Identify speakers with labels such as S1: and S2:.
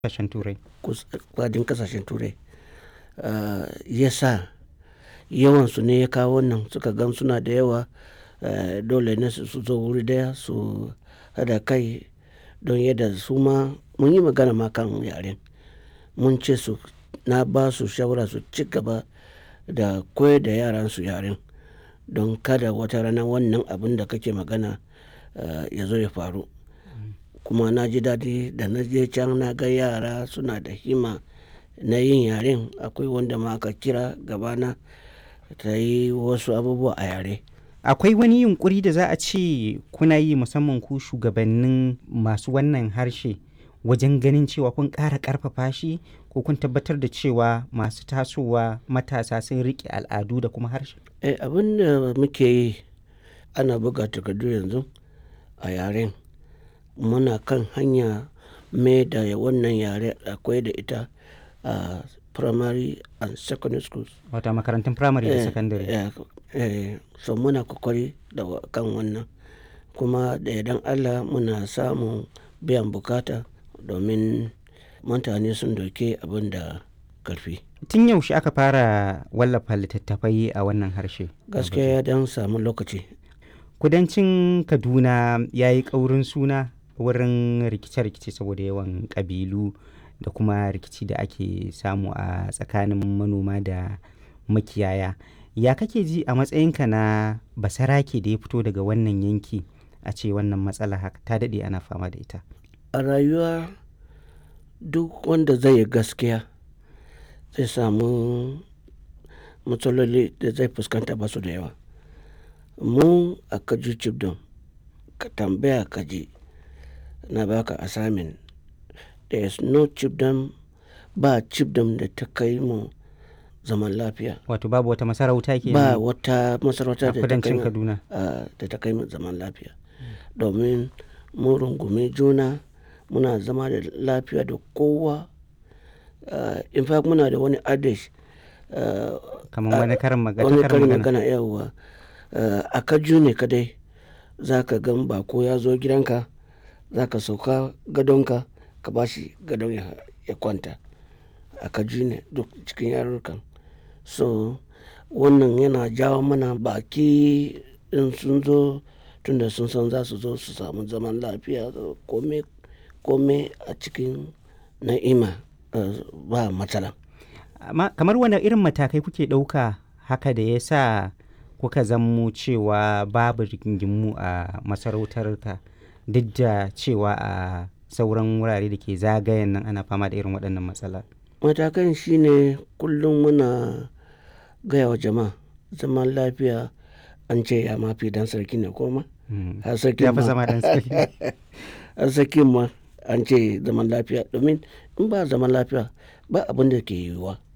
S1: kasashen turai
S2: kwadin kasashen turai ya sa yawansu ne ya kawo wannan suka gan suna da yawa dole ne su zo wuri daya su hada kai don yadda su ma mun yi magana ma kan yaren mun ce su na ba su shawara su ci gaba da koyar da yaran su yaren don kada wata rana wannan abin da kake magana ya zo ya faru kuma na ji daɗi da na je can na ga yara suna da hima na yin yaren akwai wanda ma aka kira gabana ta yi wasu abubuwa a yare
S1: akwai wani yunkuri da za a ce kuna yi musamman ku shugabannin masu wannan harshe wajen ganin cewa kun ƙara ƙarfafa shi ko kun tabbatar da cewa masu tasowa matasa sun riƙe al'adu da kuma harshe
S2: eh, abin da muke yi ana buga takardu yanzu a yaren muna kan hanya mai da wannan yare akwai da ita a primary and secondary schools
S1: wata makarantun primary da secondary
S2: eh, eh, so muna kokari da kan wannan kuma da idan allah muna samun biyan bukata domin mutane sun doke abin da karfi
S1: tun yaushe aka fara wallafa littattafai a wannan harshe
S2: gaskiya ya dan samu lokaci
S1: kudancin kaduna ya yi ƙaurin suna wurin rikice-rikice saboda yawan ƙabilu da kuma rikici da ake samu a tsakanin manoma da makiyaya ya kake ji a matsayinka na basarake da ya fito daga wannan yanki a ce wannan matsala haka ta daɗe ana fama da ita
S2: a rayuwa duk wanda zai yi gaskiya zai samu matsaloli da zai fuskanta ba su da yawa mu a kaji cibdon ka tambaya kaji na baka assignment there is no cibdom ba cibdom da ta kai mu zaman lafiya
S1: wato babu wata masarauta ke
S2: ba wata masarauta
S1: a
S2: da ta kai
S1: kudancin
S2: mu
S1: kaduna
S2: ah, da ta kai mu zaman lafiya domin mu rungume juna muna zama da lafiya da kowa Ah, in fact muna da wani adage ah,
S1: kamar wani karin magana
S2: wani
S1: karin
S2: karin
S1: magana
S2: magana yawa a kaju ne kadai za ka gan bako ya zo gidanka za ka sauka gadonka ka ba shi gadon ya, ya kwanta a kaju ne duk cikin yarurrukan so wannan yana jawo mana baki in sun zo tunda sun san za su zo su samu zaman lafiya kome kome a cikin na'ima eh, ba matsala
S1: amma kamar wani irin matakai kuke ɗauka haka da ya sa kuka zammo cewa babu rigingimu a masarautarka duk da cewa a sauran wurare da ke zagayen nan ana fama da irin waɗannan matsala
S2: matakan shine kullum muna gaya wa jama'a zaman lafiya an ce ya mafi dan sarki ne koma
S1: Mm.
S2: har sarki
S1: ya fi
S2: ma
S1: zama dan sarki
S2: har sarki ma an ce zaman lafiya domin in ba zaman lafiya ba abin da ke yiwuwa